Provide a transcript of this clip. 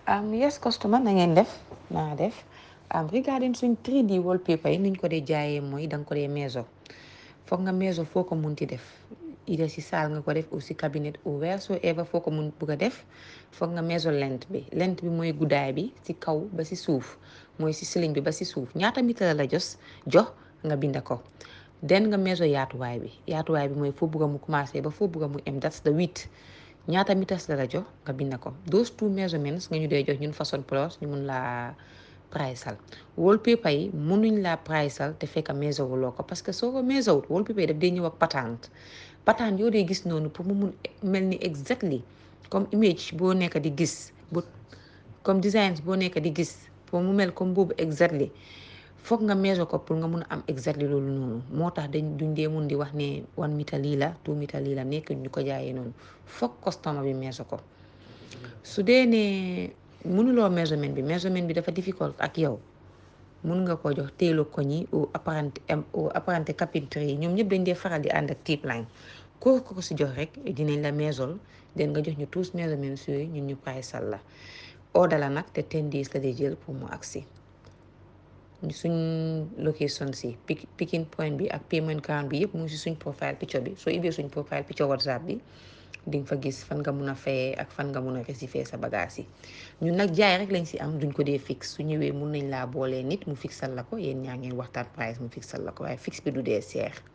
Um, yes customer na ngeen def naa def um, regarding suñ 3D wallpaper yi niñ ko dee jaayee mooy da nga ko dee meeso foog nga meeso foo ko munti def ida si saal nga ko def ou si cabinet ou wheresoever foo ko mun bugg a def foog nga meeso lent bi lent bi mooy guddaay bi si kaw ba si suuf mooy si ceiling bi ba si suuf ñaata mètre la la jos jox nga binda ko den nga meeso yaatuwaay bi yaatuwaay bi mooy foo bugg a mu commencé ba foo bugg a mu em that's the width ñaata meters la la jox nga binda ko those two measurements nga ñu dee jox ñun façon plus ñu mun laa priceal wallpaper yi munuñ laa priceal te fekk measure wuloo ko parce que soo ko measure wut wallpaper yi daf dee ñëw ak patente patente yoo dee gis noonu pour mu mun mel ni exactly comme image boo nekk di gis bu comme designs boo nekk di gis pour mu mel comme boobu exactly foog nga measure ko pour nga mun a am exactly loolu noonu moo tax dañ duñ dee mun di wax ne one meter lii la two meter lii la nekk ñu ko jaayee noonu foog customer bi measure ko su dee ne mënuloo measurement bi measurement bi dafa difficult ak yow mun nga ko jox téelo ko ñi au apprenti au apprenti carpinterie yi ñoom ñëpp dañ dee faral di ànd ak tip line koo ko si jox rek dinañ la measure den nga jox ñu tous measurements yooyu ñun ñu priceal la order la nag te ten days la dee jël pour mu agsi suñ location si picking point bi ak payment ground bi yëpp mu ngi si suñ profile picture bi soo ibee suñ profile picture whatsapp bi di nga fa gis fan nga mun a fayee ak fan nga mun a receiver sa bagage yi ñun nag jaay rek lañ si am duñ ko dee fixe su ñëwee mun nañ laa boolee nit mu fixal la ko yéen ñaa ngeen waxtaan price mu fixal la ko waaye fixe bi du dee seer